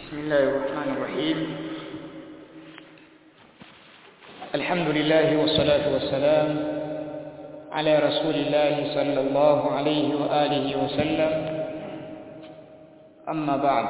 بسم الله الرحمن الرحيم الحمد لله والصلاة والسلام على رسول الله صلى الله عليه وآله وسلم أما بعد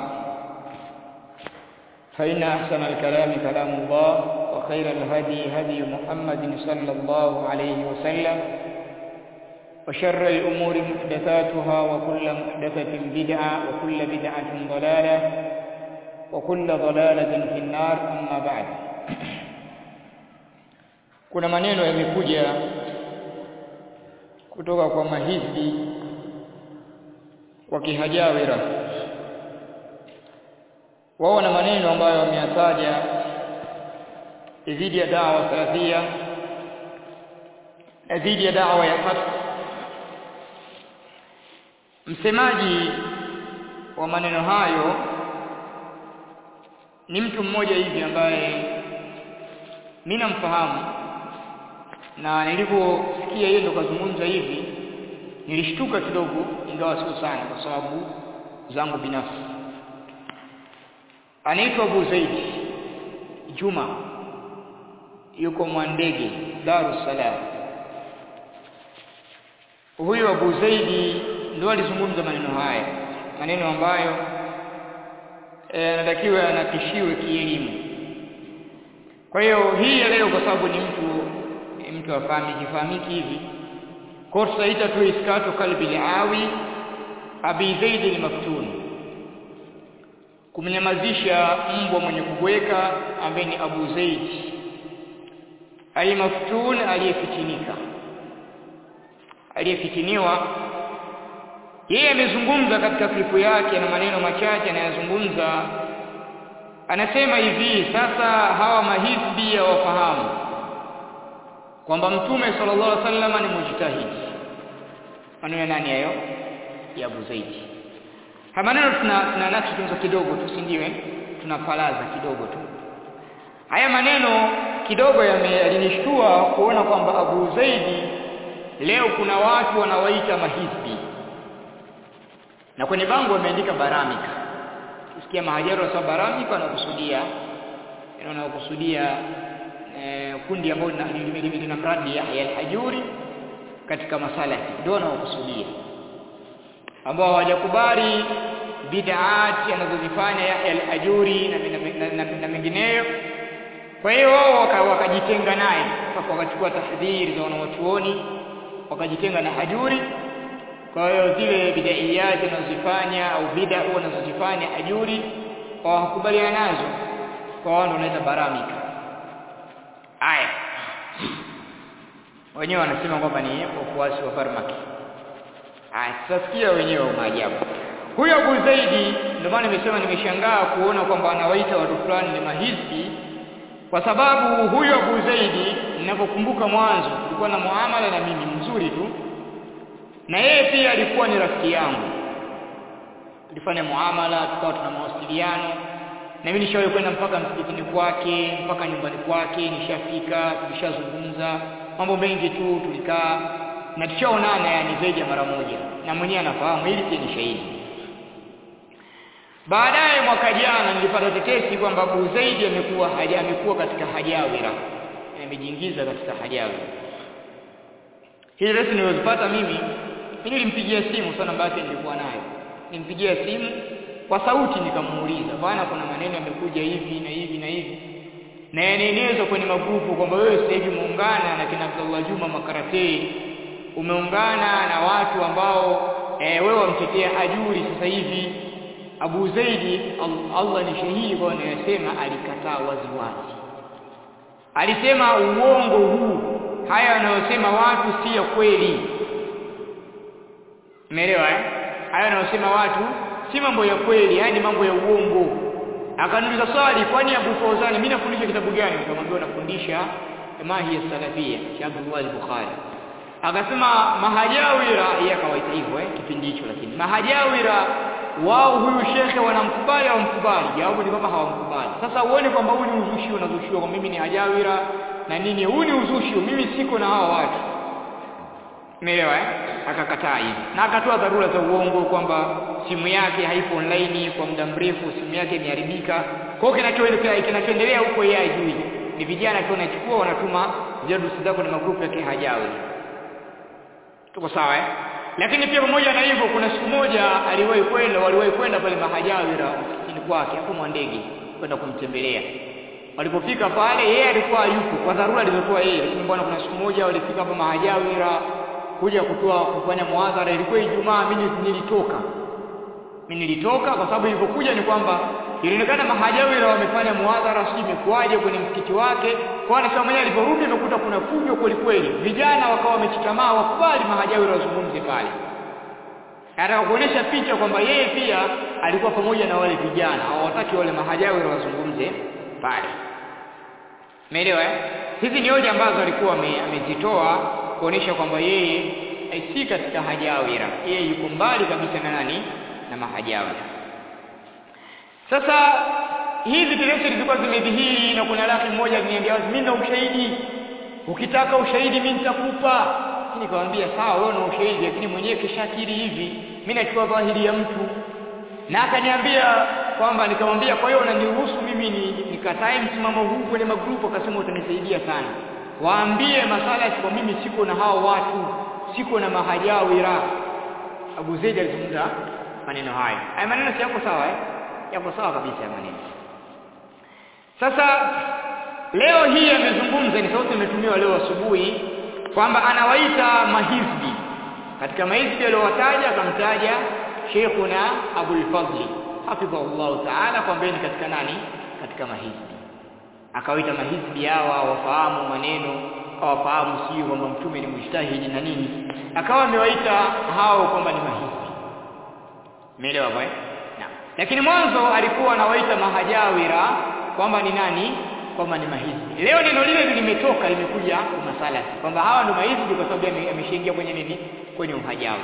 فإن أحسن الكلام كلام الله وخير الهدي هدي محمد صلى الله عليه وسلم وشر الأمور محدثاتها وكل محدثة بدعة وكل بدعة ضلالة وكل ضلالة في النار أما بعد kuna maneno yamekuja kutoka kwa mahizbi wa kihajawira wao na maneno ambayo wameyataja dhidi ya dawa salafia na dhidi ya dawa ya haki msemaji wa maneno hayo ni mtu mmoja hivi ambaye mimi namfahamu na niliposikia yeye ndo kazungumza hivi nilishtuka kidogo ingawa sio sana kwa sababu zangu binafsi anaitwa Abu Zaid Juma yuko Mwandege Dar es Salaam huyo Abu Zaidi ndio alizungumza maneno haya maneno ambayo anatakiwa e, yanakishiwe kielimu kwa hiyo hii ya leo kwa sababu ni mtu mtu afahamiki fahamiki hivi kwa tutaita tu iskatu kalbi liawi abi zaid al-maftun kumnyamazisha mbwa mwenye kubweka ambaye ni Abu Zaid al-maftun aliyefitinika aliyefitiniwa yeye amezungumza katika klipu yake na maneno machache anayozungumza anasema hivi sasa hawa mahizbi ya wafahamu kwamba mtume sallallahu alaihi wasallam ni mujtahid maneno nani hayo ya Abu Zaid haya maneno tuna tuna nakshi tunzo kidogo tu si ndio tunafalaza kidogo tu haya maneno kidogo yalinishtua kuona kwamba Abu Zaidi leo kuna watu wanawaita mahizbi na kwenye bango wameandika baramika ukisikia mahajaru wa baramika wanakusudia wanakusudia eh, kundi ambalo lina mradi Yahya al-Hajuri katika masala ndio wanaokusudia ambao hawajakubali bid'at anazozifanya Yahya al-Hajuri na, na, na, na mengineyo kwa hiyo wao wakajitenga naye wakachukua tahdhiri za wanawachuoni wakajitenga na Hajuri kwa hiyo zile bidaiyati anazozifanya au bid'a wanazozifanya ajuri hawakubaliana nazo kwa wao wanaita baramika aya wenyewe wanasema kwamba ni wafuasi wa farmaki aya tutasikia wenyewe maajabu huyo Abu Zaidi ndio maana nimesema nimeshangaa kuona kwamba anawaita watu fulani ni mahizbi kwa sababu huyo Abu Zaidi ninapokumbuka mwanzo tulikuwa na muamala na mimi mzuri tu na yeye pia alikuwa ni rafiki yangu tulifanya muamala tukawa tuna mawasiliano na mimi nishawahi kwenda mpaka msikitini kwake mpaka nyumbani kwake nishafika tulishazungumza mambo mengi tu tulikaa na tushaonana yani zaidi ya mara moja na mwenyewe anafahamu hili pia ni shahidi baadaye mwaka jana nilipata tetesi kwamba Abu Zaidi amekuwa haja amekuwa katika hajawira amejiingiza katika hajawira hili resi nilizopata mimi mimi nilimpigia simu sana basi nilikuwa nayo nilimpigia simu kwa sauti nikamuuliza bwana kuna maneno yamekuja hivi na hivi na hivi na yanaenezwa kwenye magrupu kwamba wewe sasa hivi muungana na kina Abdullah Juma Makaratei umeungana na watu ambao e, wewe wamtetea ajuri sasa hivi Abu Zaidi Allah ni shahidi kwa anayosema alikataa wazi wazi alisema uongo huu haya wanayosema watu si ya kweli Umeelewa eh? Haya wanayosema watu si mambo ya kweli, yani mambo ya uongo. Akaniuliza swali, kwani Abu Fawzan mimi nafundisha kitabu gani? Nikamwambia nafundisha Mahi ya Salafia cha Abdullah al-Bukhari. Akasema mahajawira, yeye akawaita hivyo eh, kipindi hicho lakini mahajawira wao huyu shekhe wanamkubali au mkubali? Jawabu ni kwamba hawamkubali. Sasa uone kwamba huu ni uzushi unazushiwa kwa mimi ni hajawira na nini, huu ni uzushi, mimi siko na hawa watu Umeelewa eh? Akakataa hivi. Na akatoa dharura za uongo kwamba simu yake haipo online kwa muda mrefu, simu yake imeharibika. Kwa hiyo kinachoendelea kinachoendelea huko yeye hajui. Ni vijana tu wanachukua wanatuma jadusi zako na magrupu yake hajawi. Tuko sawa eh? Lakini pia pamoja na hivyo kuna siku moja aliwahi kwenda waliwahi kwenda pale Mahajawira msikitini kwake hapo Mwandege kwenda kumtembelea. Walipofika pale yeye alikuwa yupo kwa dharura alizokuwa yeye, lakini bwana, kuna siku moja walifika hapa Mahajawira kuja kutoa kufanya muadhara, ilikuwa Ijumaa, mimi nilitoka. Mimi nilitoka kwa sababu ilipokuja ni kwamba ilionekana Mahajawira wamefanya muadhara, sijui imekuwaje kwenye msikiti wake. Kwa anasema mwenyewe aliporudi amekuta kuna fujo kweli kweli, vijana wakawa wamechitamaa, wakubali Mahajawira wazungumze pale. Anataka kuonesha picha kwamba yeye pia alikuwa pamoja na wale vijana, hawataki wale Mahajawira wazungumze pale. Umeelewa eh? Hizi ni hoja ambazo alikuwa amezitoa kuonesha kwamba yeye si katika hajawira, yeye yuko mbali kabisa na nani na mahajawira. Sasa hizi televisheni zilikuwa zimedhihiri, na kuna laki mmoja aliniambia mimi na ushahidi, ukitaka ushahidi mimi nitakupa. Nikamwambia sawa, wewe una ushahidi, lakini mwenyewe kishakiri hivi, mimi nachukua dhahiri ya mtu. Na akaniambia kwamba nikamwambia, kwa hiyo unaniruhusu mimi nikatae msimamo huu kwenye magrupu? Akasema utanisaidia sana waambie masala kwa mimi siko na hao watu, siko na mahajawira. Abu Zaid alizungumza maneno hayo. Haya maneno si yako sawa eh? Yako sawa kabisa ya maneno. Sasa leo hii amezungumza, ni sauti imetumiwa leo asubuhi kwamba anawaita mahizbi. Katika mahizbi aliyowataja akamtaja Sheikhuna Abul Fadli hafidhahullahu ta'ala, kwamba ni katika nani? Katika mahizbi akawaita mahizbi hawa wafahamu maneno hawafahamu sio kwamba mtume ni mujtahidi na nini akawa amewaita hao kwamba ni mahizbi umeelewa bwana naam lakini mwanzo alikuwa anawaita mahajawira kwamba ni nani kwamba ni mahizbi leo neno lile limetoka limekuja kwa masala kwamba hawa ndio mahizbi kwa sababu ameshaingia kwenye nini kwenye uhajawi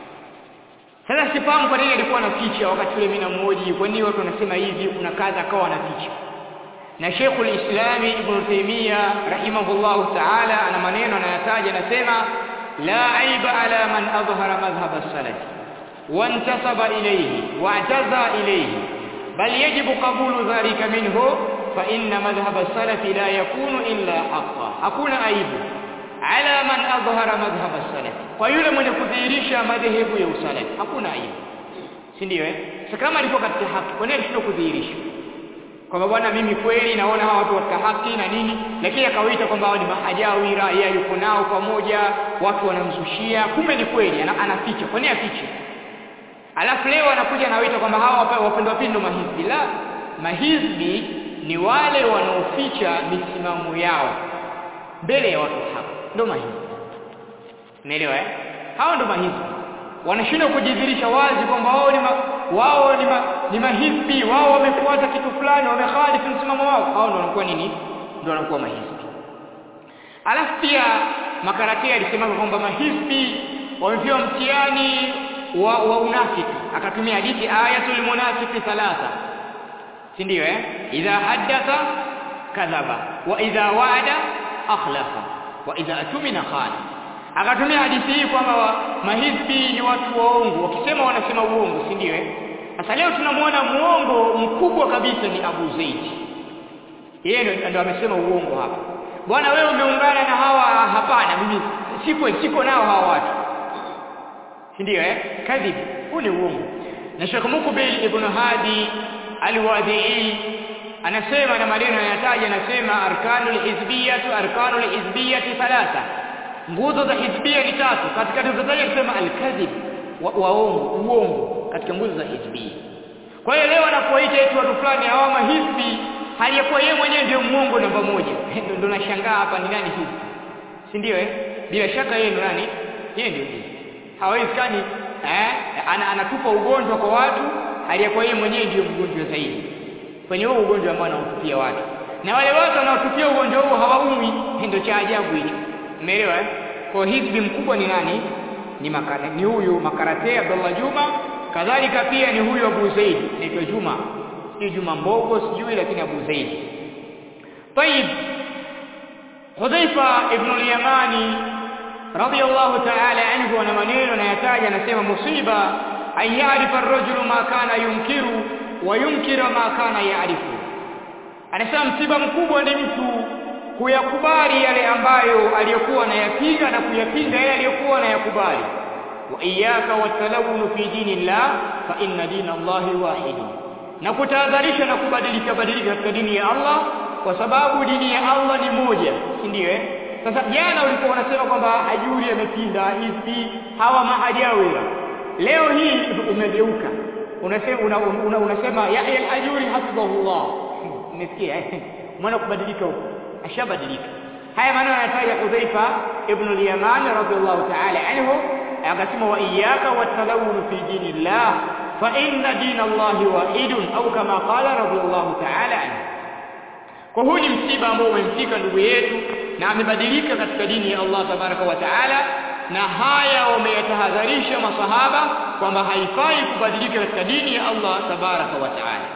sasa sifahamu kwa nini alikuwa anaficha wakati ule mimi namuoji kwa nini watu wanasema hivi kuna kadha akawa anaficha na Sheikh al-Islam Ibn Taymiyyah rahimahullah ta'ala ana maneno anayataja anasema la aiba ala man adhhara madhhab as-salaf wa intasaba ilayhi wa i'taza ilayhi bal yajibu qabulu dhalika minhu fa inna madhhab as-salaf la yakunu illa haqqan hakuna aibu ala man adhhara madhhab as-salaf kwa yule mwenye kudhihirisha madhehebu ya usalafi hakuna aibu si ndio eh sasa kama alikuwa katika haki kwa nini alishindwa kudhihirisha kwamba bwana mimi kweli naona hawa watu katika haki na nini lakini akawaita kwamba hao ni mahajawira yeye yuko nao pamoja watu wanamzushia kumbe ni kweli ana, anaficha kwa nini afiche alafu leo anakuja anawaita kwamba hawa wapendwa pindo mahizbi la mahizbi ni wale wanaoficha misimamo yao mbele ya watu hapa ndio mahizbi unaelewa eh hao ndio mahizbi wanashindwa kujidhihirisha wazi kwamba wao ni ma, wao ni, ma, ni mahizbi wao wamefuata kitu fulani wamekhalifu msimamo wao hao ndio wanakuwa nini ndio wanakuwa mahizbi alafu pia makaratia alisema kwamba mahizbi wamepewa mtihani wa, wa unafiki akatumia hadithi ayatul munafiki thalatha si ndio eh idha haddatha kadhaba wa idha wa'ada akhlafa wa idha atumina khana akatumia hadithi hii kwamba mahizbi ni watu waongo wakisema wanasema uongo si ndio eh sasa leo tunamwona muongo mkubwa kabisa ni Abu Zaid yeye ndio amesema uongo hapa bwana wewe umeungana na hawa hapana mimi siko siko nao hawa watu si ndio eh kadhib huu ni uongo na Sheikh Mukbil ibn Hadi al-Wadi'i anasema na maneno yanataja anasema arkanul hizbiyatu arkanul hizbiyati thalatha nguzo za hizbia ni tatu katika tulizotaja kusema al-kadhib waongo uongo katika nguzo za hizbia kwa hiyo leo anapoita eti watu fulani hawa mahizbi hali ya kuwa yeye mwenyewe ndio muongo namba moja ndio nashangaa hapa ni nani hizi si ndio eh bila shaka yeye ndio nani yeye ndio hawezekani eh ana, anatupa ugonjwa kwa watu hali ya kuwa yeye mwenyewe ndio mgonjwa zaidi kwenye huo ugonjwa ambao anautupia watu na wale watu wanaotupia ugonjwa huo hawaumi ndio cha ajabu hicho umeelewa eh kwa hizbi mkubwa ni nani ni makara, ni huyu makarate Abdullah Juma kadhalika pia ni huyu Abu Zaid anaitwa Juma si Juma Mbogo sijui lakini Abu Zaid طيب Hudhaifa ibn al-Yamani radiyallahu ta'ala anhu ana maneno anayataja anasema musiba an ya'rifa ar-rajulu ma kana yunkiru wa yunkira ma kana ya'rifu anasema msiba mkubwa ni mtu kuyakubali yale ambayo aliyokuwa anayapinga na kuyapinga yale aliyokuwa anayakubali wa iyyaka watalawun fi dinillah fa inna dina Allahi wahid na kutahadharisha na kubadilika badilika katika dini ya Allah kwa sababu dini ya Allah ni moja si ndio eh sasa jana ulikuwa unasema kwamba hajuri amepinda hivi hawa mahajawi leo hii umegeuka unasema una, una, unasema Yahya al-Ajuri hafidhahullah umesikia eh mwana kubadilika huko ashabadilika haya maneno yanataja Hudhaifa ibn al-Yaman radhiyallahu ta'ala anhu akasema wa iyyaka watalawun fi dinillah fa inna dina Allahi wahidun au kama qala radhiyallahu ta'ala anhu kwa huu ni msiba ambao umemfika ndugu yetu na amebadilika katika dini ya Allah tabaraka wa taala na haya wameyatahadharisha masahaba kwamba haifai kubadilika katika dini ya Allah tabaraka wa taala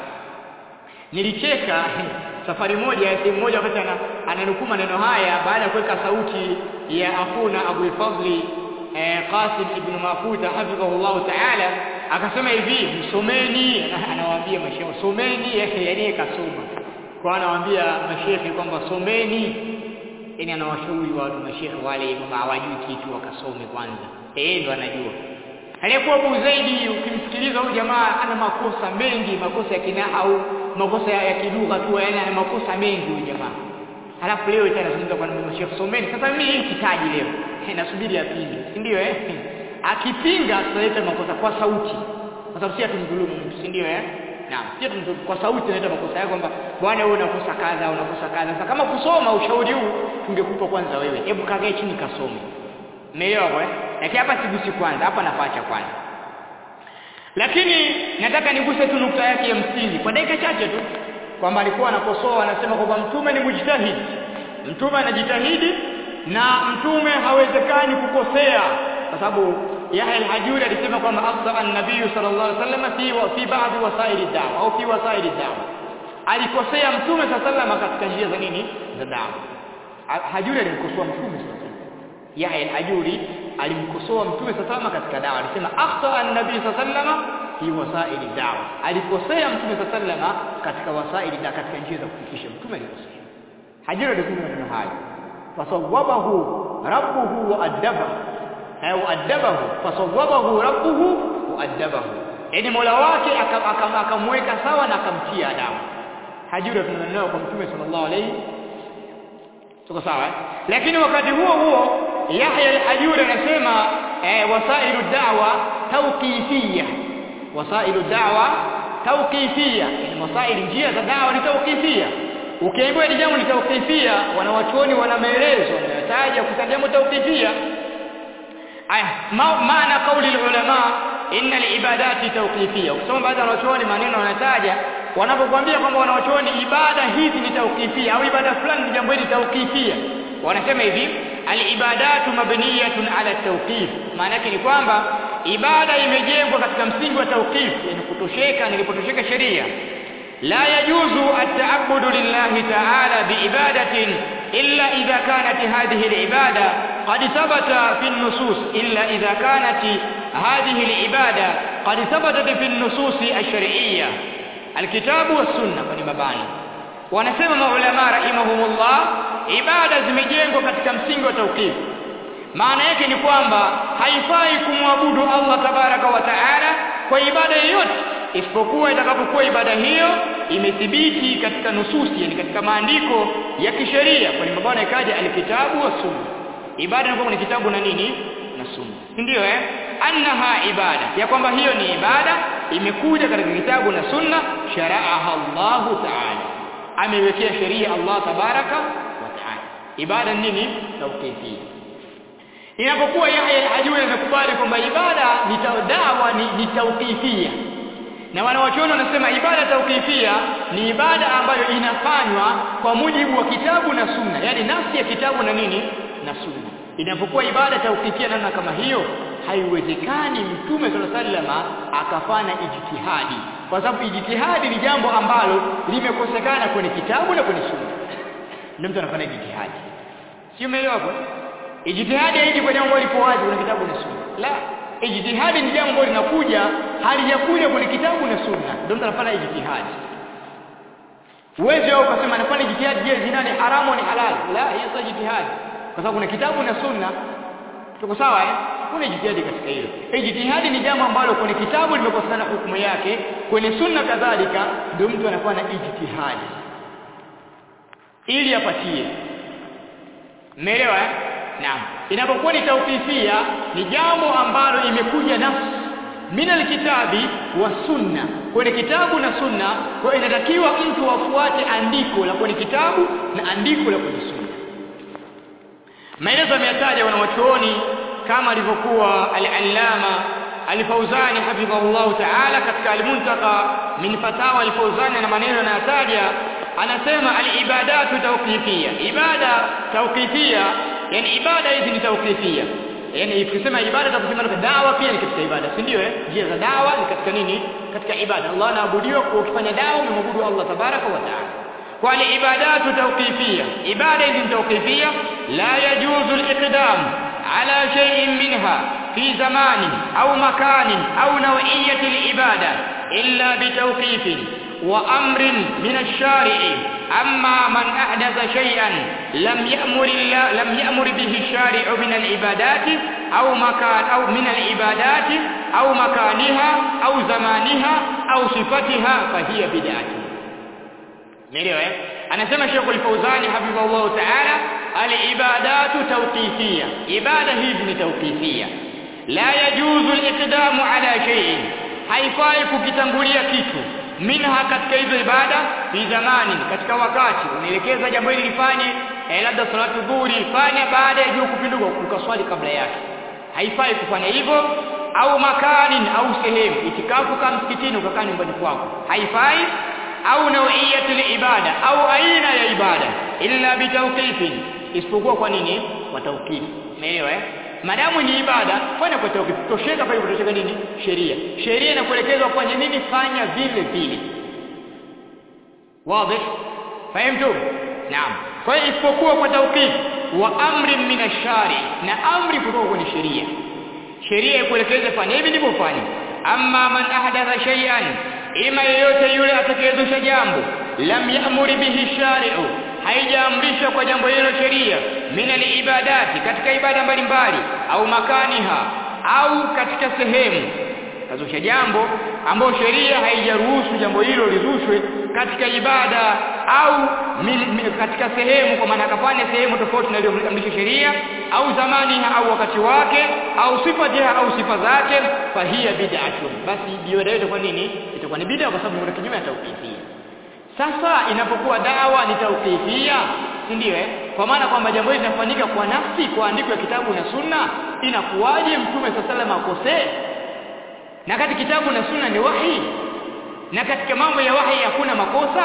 nilicheka safari moja sehemu moja wakati ananukuu maneno haya baada ya kuweka sauti ya akuna Abu Fadli eh, Qasim ibn Mafuta hafidhahullah taala akasema hivi msomeni anawaambia mashehe someni yani kasoma kwa anawaambia mashehe kwamba someni yani anawashauri watu mashehe wale kwamba hawajui kitu wakasome kwanza eh ndo anajua aliyekuwa Abu Zaidi ukimsikiliza huyu jamaa ana makosa mengi makosa ya kinahau makosa ya kilugha tu yani ana makosa mengi huyu jamaa halafu leo tena tunazungumza kwa mashehe someni sasa mimi hii kitaji leo nasubiri apinge si ndio eh akipinga tutaleta makosa kwa sauti kwa sababu si atumdhulumu mtu si ndio eh Naam, sio kwa sauti tunaleta makosa yako kwamba bwana wewe unakosa kadha, unakosa kadha. Sasa kama kusoma ushauri huu tungekupa kwanza wewe. Hebu kakae chini kasome. Umeelewa kwa? Lakini hapa sigusi kwanza, hapa napacha kwanza. Lakini nataka niguse tu nukta yake ya msingi kwa dakika chache tu kwamba alikuwa anakosoa anasema kwamba mtume ni mujtahid. Mtume anajitahidi na mtume hawezekani kukosea kwa sababu Yahya al-Hajuri alisema kwamba afsa an-nabiy sallallahu alaihi wasallam fi wa fi ba'd wasaili da'wa au fi wasaili da'wa alikosea mtume sallallahu katika njia za nini za da'wa Hajuri alimkosoa mtume sallallahu Yahya al-Hajuri alimkosoa mtume sallallahu katika da'wa alisema akhta an-nabiy sallallahu fi wasaili da'wa alikosea mtume sallallahu katika wasaili da'wa katika njia za kufikisha mtume alikosea Hajuri alisema maneno haya fasawabahu rabbuhu wa adabahu au adabahu fasawabahu rabbuhu wa adabahu yani mola wake akamweka sawa na akamtia adabu hajura tunanao kwa mtume sallallahu alayhi tuko sawa lakini wakati huo huo Yahya al-Hajuri anasema eh, wasailu da'wa tawqifiyya wasailu da'wa tawqifiyya yani wasaili njia za da'wa ni tawqifiyya ukiambiwa ni jambo ni tawqifiyya wanawachuoni wana maelezo wanataja kusema jambo tawqifiyya aya maana kauli ulama inna alibadati tawqifiyya ukisoma baadhi ya wanachuoni maneno wanataja wanapokuambia kwamba wanachuoni ibada hizi ni tawqifiyya au ibada fulani ni jambo hili tawqifiyya wanasema hivi alibadatu mabniyatun ala tawqif maana yake ni kwamba ibada imejengwa katika msingi wa tawqif yani kutosheka nilipotosheka sheria la yajuzu at-ta'abbudu lillahi ta'ala biibadatin illa idha kanat hadhihi al-ibada قد ثبت في النصوص إلا إذا كانت هذه العبادة قد ثبتت في النصوص الشرعية الكتاب والسنة ونمباني wanasema maulama rahimahumullah ibada zimejengwa katika msingi wa tauqif maana yake ni kwamba haifai kumwabudu Allah tabaraka wa taala kwa ibada yoyote isipokuwa itakapokuwa ibada hiyo imethibiti katika nususi yani katika maandiko ya kisheria kwa mabwana ikaja alkitabu wa sunna ibada ni kitabu na nini na sunna ndio eh annaha ibada ya kwamba hiyo ni ibada imekuja katika kitabu na sunna shara'aha Allah ta'ala amewekea sheria Allah tabaraka wa ta'ala ibada nini tawqifia inapokuwa Yahya al-Hajuri amekubali kwamba ibada ni dawa ni, ni tawqifia na wanawachuoni wanasema ibada tawqifia ni ibada ambayo inafanywa kwa mujibu wa kitabu na sunna yani nafsi ya kitabu na nini na sunna inapokuwa ibada tawqifia namna kama hiyo haiwezekani mtume sallallahu alaihi wasallam akafanya ijtihadi kwa sababu ijtihadi ni jambo ambalo limekosekana kwenye kitabu na kwenye sunna ndio mtu anafanya ijtihadi sio umeelewa hapo ijtihadi haiji kwa jambo lipo wazi kuna kitabu na sunna la ijtihadi ni jambo linakuja halijakuja kwenye kitabu na sunna ndio mtu anafanya ijtihadi uwezi wao ukasema anafanya ijtihadi je zina ni haramu ni halal la hiyo sio ijtihadi kwa sababu kuna kitabu na sunna tuko sawa eh kuna ijtihadi katika hilo ijtihadi ni jambo ambalo kwenye kitabu limekosekana hukumu yake kwenye sunna kadhalika ndio mtu anafanya ijtihadi ili apatie Umeelewa eh? Naam. Inapokuwa ni tawqifia ni jambo ambalo imekuja nafsi min alkitabi wa sunna. Kwenye kitabu na sunna, kwa inatakiwa mtu afuate andiko la kwenye kitabu na andiko la kwenye sunna. Maelezo yameyataja wanawachuoni kama alivyokuwa al-Allama Al-Fauzani hafidhahullahu ta'ala katika al-Muntaka min fatawa al-Fauzani na maneno yanayataja anasema al-ibadatu tawqifia ibada tawqifia yani ibada hizi ni tawqifia yani ikisema ibada takusema dawa pia ni katika ibada si ndio eh njia za dawa ni katika nini katika ibada Allah anaabudiwa kwa kufanya dawa umemwabudu Allah tabaraka wa taala kwa ibadatu tawqifia ibada hizi ni tawqifia la yajuzu al-iqdam ala shay'in minha في زمان أو مكان أو نوعية العبادة إلا بتوقيف وأمر من الشارع أما من أحدث شيئا لم يأمر الله لم يأمر به الشارع من العبادات أو مكان أو من العبادات أو مكانها أو زمانها أو صفتها فهي بدعة Umeelewa eh? Anasema Sheikh Al-Fauzani hafidhahullah ta'ala al-ibadatu tawqifiyya. Ibada hizi ni tawqifiyya. La yajuzu al-iqdamu ala shay'in. Haifai kukitangulia kitu minha katika hizo ibada fi zamani katika wakati unaelekeza jambo hili lifanye eh, labda salatu dhuhuri fanya baada ya jua kupinduka ukaswali kabla yake haifai kufanya hivyo au makanin au sehemu itikafu kama msikitini ukakaa nyumbani kwako haifai au nauiyatul ibada au aina ya ibada illa bitawqifin isipokuwa kwa nini kwa tawqif umeelewa eh madamu ni ibada fanya kwa tawqif tosheka pale kutosheka nini sheria sheria inakuelekeza kufanya nini fanya vile vile wazi fahamtu naam kwa hiyo isipokuwa kwa tawqif wa amri min ash-shari na amri kutoka kwenye sheria sheria ikuelekeze fanya hivi ndivyo fanya amma man ahdatha shay'an ima yeyote yule atakayezusha jambo lam ya'muri bihi shari'u haijaamrishwa kwa jambo hilo sheria min ibadati katika ibada mbalimbali au makaniha au katika sehemu kazusha jambo ambayo sheria haijaruhusu jambo hilo lizushwe katika ibada au min, min, katika sehemu kwa maana akafanya sehemu tofauti na iliyoamrishwa sheria au zamani au wakati wake au sifatiha au sifa zake fahiya bid'atun basi ibada yote kwa nini itakuwa ni bid'a kwa sababu ni kinyume ya tauqifia sasa inapokuwa dawa ni tauqifia si ndio eh kwa maana kwamba jambo hili linafanyika kwa nafsi kwa andiko ya kitabu na sunna inakuwaje mtume sallallahu akosee na kati kitabu na sunna ni wahi na katika mambo ya wahi hakuna makosa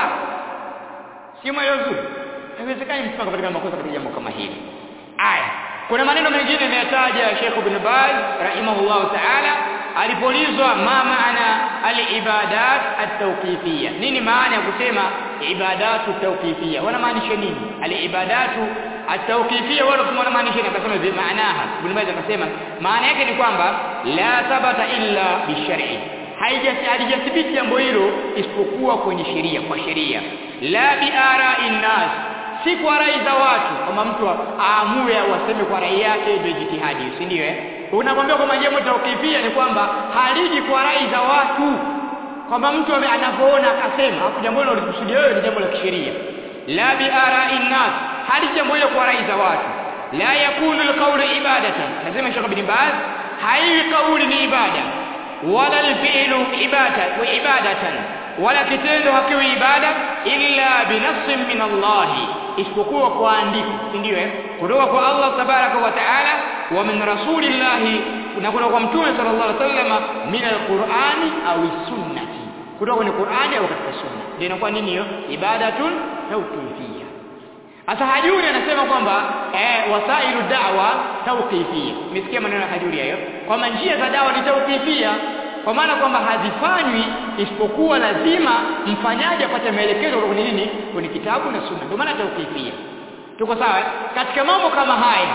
sio maelezo haiwezekani mtu akapatikana makosa katika jambo kama hili aya kuna maneno mengine ameyataja Sheikh Ibn Baz rahimahullah ta'ala alipolizwa ma maana al-ibadat at-tawqifiyya nini maana ya kusema ibadatu tawqifiyya wanamaanisha nini al-ibadatu at-tawqifiyya wala wanamaanisha nini akasema bi maanaha Ibn Baz akasema maana yake ni kwamba la thabata illa bishar'i haijathibiti jambo hilo isipokuwa kwenye sheria kwa sheria la bi ara'in nas si kwa rai za watu kama mtu aamue au aseme kwa rai yake ndio jitihadi si ndio eh unamwambia kwamba jambo tawkifia ni kwamba haliji kwa rai za watu kwamba mtu anavyoona akasema hapo jambo hilo ulikusudia wewe ni jambo la kisheria la bi ara'in nas hali jambo hilo kwa rai za watu la yakunu alqawlu ibadatan nasema Sheikh Ibn Baz hai kauli ni ibada wala alfi'lu ibada wa ibadatan wala kitendo hakiwi ibada illa binafsin min Allah isipokuwa kwa andiko si ndio eh kutoka kwa Allah tabaraka wa taala wa min rasulillahi na kutoka kwa mtume sallallahu alaihi wasallam min alqur'ani au sunnati kutoka kwenye Qur'ani au katika sunna ndio inakuwa nini hiyo ibadatun tawqifiyya Asa Hajuri anasema kwamba eh wasailu da'wa tawqifiyya umesikia maneno ya Hajuri hayo kwamba njia za dawa ni tawqifiyya kwa maana kwamba hazifanywi isipokuwa lazima mfanyaji apate maelekezo kutoka kwenye nini kwenye kitabu na sunna ndio maana tawqifia tuko sawa katika mambo kama haya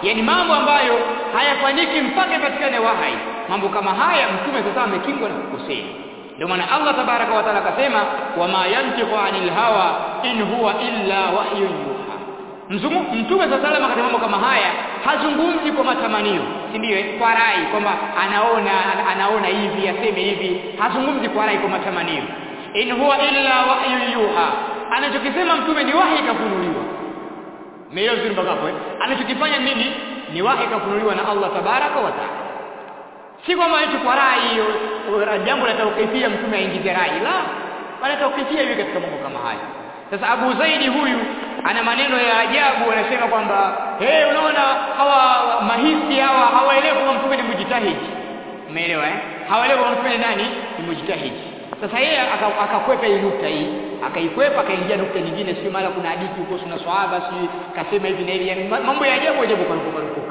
yani mambo ambayo hayafanyiki mpaka ipatikane wahai mambo kama haya mtume sasa amekingwa na kukosea ndio maana Allah tabaraka wa taala akasema wama yantiqu anil hawa in huwa illa wahyun yuha Mzungu, mtume sasa salama katika mambo kama haya hazungumzi kwa matamanio si ndio kwa rai kwamba anaona anaona hivi aseme hivi hazungumzi kwa rai kwa matamanio in huwa illa wahyun yuha anachokisema mtume ni wahi kafunuliwa Meelewa vizuri mpaka hapo eh? Anachokifanya nini? Ni wahi kafunuliwa na Allah tabaraka wa taala. Si kwamba eti kwa rai hiyo jambo la tawqifia mtume aingize rai. La, bali tawqifia hivi katika mambo kama haya. Sasa Abu Zaidi huyu ana maneno ya ajabu anasema kwamba hey, unaona hawa mahisi hawa hawaelewi kwamba mtume ni mujtahidi. Umeelewa eh? Hawaelewi kwamba mtume ni nani? Ni mujtahidi. Sasa yeye akakwepa hii nukta hii, akaikwepa akaingia nukta nyingine, sio mara kuna hadithi huko kuna swahaba si kasema hivi na hivi, yani mambo ya ajabu ajabu kwa kurupuka.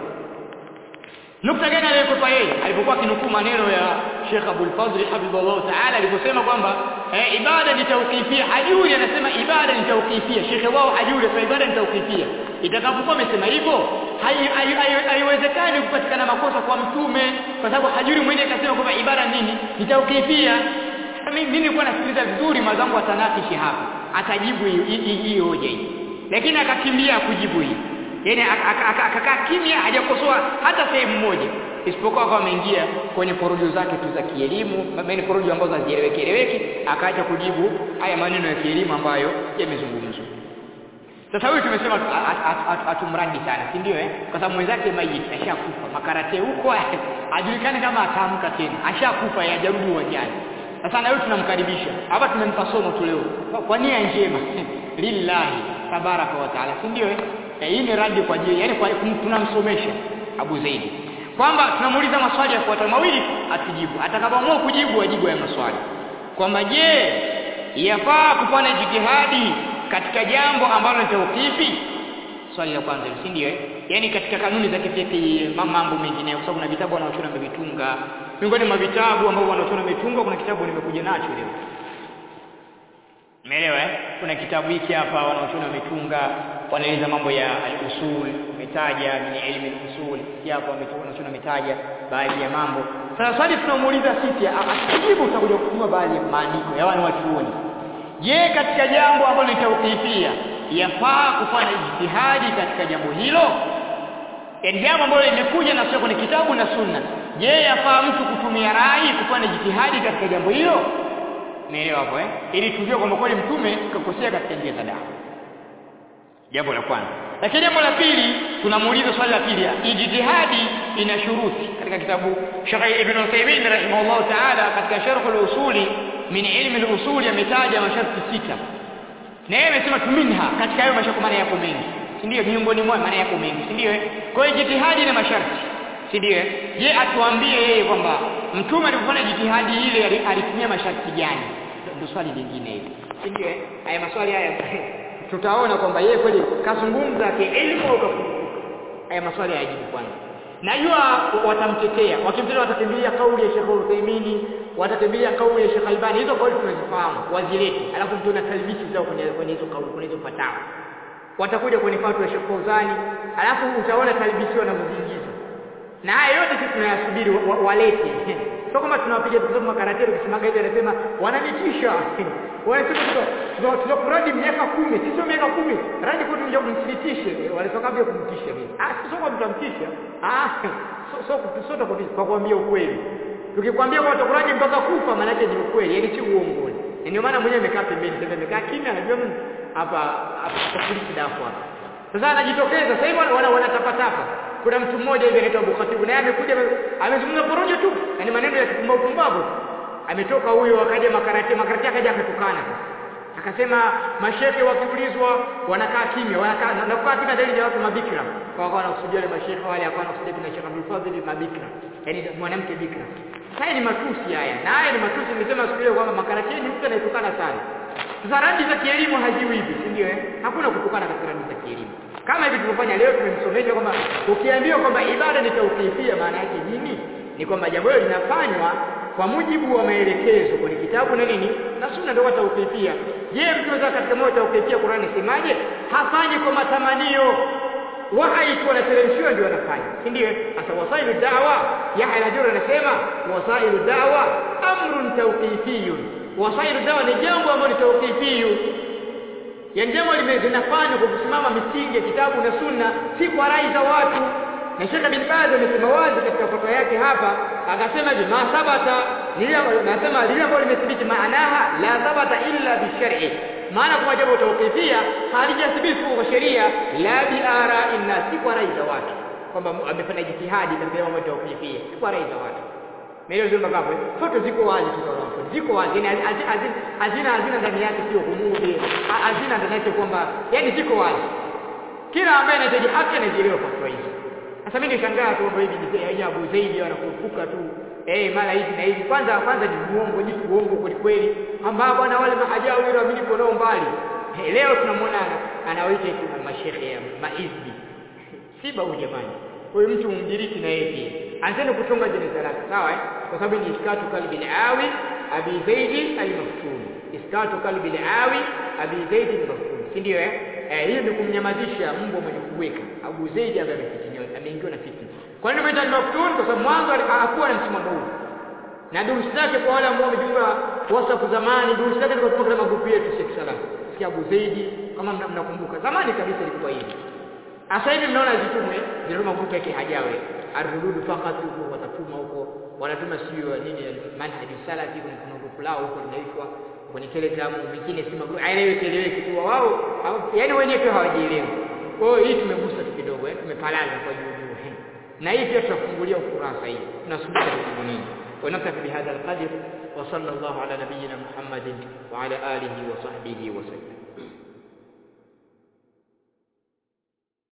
Nukta gani aliyokwepa yeye alipokuwa akinukuu maneno ya Sheikh Abdul Fadhl hafidhahullah ta'ala aliposema kwamba eh, ibada ni tawqifia, hajui anasema ibada ni tawqifia. Sheikh wao hajui anasema ibada ni tawqifia. Itakapokuwa amesema hivyo, haiwezekani kupatikana makosa kwa mtume, kwa sababu hajui mwenyewe kasema kwamba ibada nini ni tawqifia mimi nilikuwa nasikiliza vizuri mazangu atanakishi hapa atajibu hii hoja hii lakini akakimbia kujibu hii yani akakaa kimya hajakosoa hata sehemu moja isipokuwa kwa ameingia kwenye porojo zake tu za kielimu yaani porojo ambazo hazieleweki eleweki akaacha kujibu haya maneno ya kielimu ambayo yamezungumzwa sasa huyu tumesema hatumradi sana si ndio eh kwa sababu mwenzake maiti ashakufa makarate huko hajulikani kama ataamka tena ashakufa hajarudi uwanjani sasa na wewe tunamkaribisha. Hapa tumempa somo tu leo. Kwa nia njema. Lillahi tabaraka wa taala. Si ndio eh? Hii ni radi kwa ajili yani kwa tunamsomesha Abu Zaidi. Kwamba tunamuuliza maswali yafuatayo mawili atujibu. Atakapoamua kujibu ajibu ya maswali. Kwamba je, yafaa kufanya jitihadi katika jambo ambalo ni tawqifi? Swali la kwanza si ndio eh? Yaani katika kanuni za kifiki mambo mengine kwa sababu na vitabu wanaochora wamevitunga miongoni mwa vitabu ambavyo wanaochora wametunga kuna kitabu nimekuja nacho leo Umeelewa eh? Kuna kitabu hiki hapa wanaochora wametunga wanaeleza mambo ya al-usul, umetaja ni elimu al-usul. Hapa wanaochora wametaja baadhi ya mambo. Sasa swali tunamuuliza sisi akijibu utakuja kusoma baadhi ya maandiko ya wale watuoni. Je, katika jambo ambalo ni tawqifia yafaa kufanya ijtihadi katika jambo hilo? Yaani jambo ambalo limekuja na sio kwenye kitabu na sunna. Je, yafaa mtu kutumia rai kufanya jitihadi katika jambo hilo? Umeelewa hapo eh? Ili tujue kwamba kweli mtume kakosea katika njia za dawa. Jambo la kwanza. Lakini jambo la pili tunamuuliza swali la pili, ijtihadi ina shuruti. Katika kitabu Sheikh Ibn Uthaymeen rahimahullah ta'ala katika Sharh al-Usuli min ilmi al-usul ametaja masharti sita. Na yeye amesema tuminha katika hayo masharti maana yako mengi. Si ndio miongoni mwa maana yako mengi, si ndio? Kwa hiyo jitihadi na masharti si ndio je atuambie yeye kwamba mtume alipofanya jitihadi ile alitumia masharti gani ndio swali lingine hili si ndio haya maswali haya tutaona kwamba yeye kweli kazungumza kielimu au kafunguka haya maswali hayajibu kwanza najua watamtetea wakimtetea watakimbilia kauli ya Sheikh Uthaymeen watakimbilia kauli ya Sheikh Albani hizo kauli tunazifahamu wazilete alafu mtu talbisi zao kwenye kwenye hizo kauli kwenye hizo fatawa watakuja kwenye fatwa ya Sheikh Fauzani alafu utaona talbisi wanavyoziingiza na haya yote sisi tunayasubiri walete sio kama tunawapiga tukisoma karatero kisimanga hivi anasema wananitisha wanasema tunakuradi miaka kumi sio miaka kumi radi kwetu ndio kumthibitishe wanatoka vile kumtisha mimi ah sio kwa mtamtisha ah sio sio sio kwa kuambia ukweli tukikwambia kwa tukuradi mpaka kufa maana yake ni ukweli yani si uongo ndio maana mwenyewe amekaa pembeni sasa amekaa kimya anajua hapa hapa polisi dafu hapa sasa anajitokeza sasa hivi wanatapatapa kuna mtu mmoja hivi anaitwa Abu Khatib naye amekuja amezungumza porojo tu yani maneno ya kupumbavu pumbavu ametoka huyo akaja makarate makarate akaja akatukana akasema mashehe wakiulizwa wanakaa kimya wanakaa na kukaa kimya zaidi ya watu mabikira kwa kwa wanakusudia wale mashehe wale hapana kusudia kuna Sheikh Abdul Fadhil mabikira yani mwanamke bikira haya ni matusi haya na haya ni matusi nimesema siku ile kwamba makarate ni mtu anayetukana sana sasa radi za kielimu haziwi hivi si ndio eh hakuna kutukana katika radi za kielimu kama hivi tulivyofanya leo tumemsomesha kwamba ukiambiwa kwamba ibada ni tauqifia maana yake nini ni kwamba jambo hilo linafanywa kwa mujibu wa maelekezo kwenye kitabu na nini na sunna ndio tauqifia je mtu anaweza katika moja tauqifia Qur'an isemaje hafanyi kwa matamanio wahai tu wanateremshiwa ndio wanafanya si ndio sasa wasailu da'wa Yahya al-Ajuri anasema wasailu da'wa amrun tawqifiyun wasailu da'wa ni jambo ambalo ni tawqifiyun yani jambo linafanywa kwa kusimama misingi ya kitabu na sunna si kwa rai za watu na Sheikh bin Baz amesema wazi katika fatwa yake hapa akasema je ma sabata lile nasema lile ambalo limethibiti maanaha la sabata illa bi shar'i maana kwa jambo tawqifia halijathibiti kwa sheria la bi ara'in nas si kwa rai za watu kwamba amefanya jitihadi katika mambo ya tawqifia si kwa rai za watu Melo zile magapo foto ziko wazi tu kwa ziko wazi yani hazina hazina ndani yake sio kumudi hazina ndani yake kwamba yani ziko wazi kila ambaye anahitaji haki anajielewa kwa hizo sasa mimi nishangaa tu kwamba hivi ni Abu Zaidi wanakurupuka tu eh mara hivi na hivi kwanza kwanza ni muongo ni uongo kweli kweli ambao bwana wale mahajao wale waamini nao mbali hey, leo tunamwona anawaita tu mashehe ya maizbi siba huyu jamani huyu mtu mdiriki na yeye pia anzeni kutunga jeneza lake sawa eh kwa sababu ni iskatu kalbi al-awi abi zaidi al-maftun iskatu kalbi al-awi abi zaidi al-maftun si ndio eh eh hiyo ni kumnyamazisha mbwa mwenye kuweka Abu Zaidi ambaye amefitiniwa ameingiwa na fitna kwa nini umeita al-maftun kwa sababu mwanzo hakuwa na msimamo huu na durusi zake kwa wale ambao wamejiunga WhatsApp zamani durusi zake zilikuwa katika magrupu yetu Sheikh Salam sikia Abu Zaidi kama mnakumbuka zamani kabisa ilikuwa hivi Sasa hivi mnaona zitumwe zile magrupu yake hajawe arrududu fakat huko watatuma huko wanatuma sio nini manhaji salafi kuna kuna grupu lao huko linaitwa kwenye telegram mingine si magrupu aeleweke eleweke tu wao yani wenyewe pia hawajielewi kwa hiyo hii tumegusa tu kidogo eh tumepalaza kwa juu juu na hii pia tutafungulia ukurasa hii tunasubiri kitu nini ونكتفي بهذا القدر وصلى الله على نبينا محمد وعلى آله وصحبه وسلم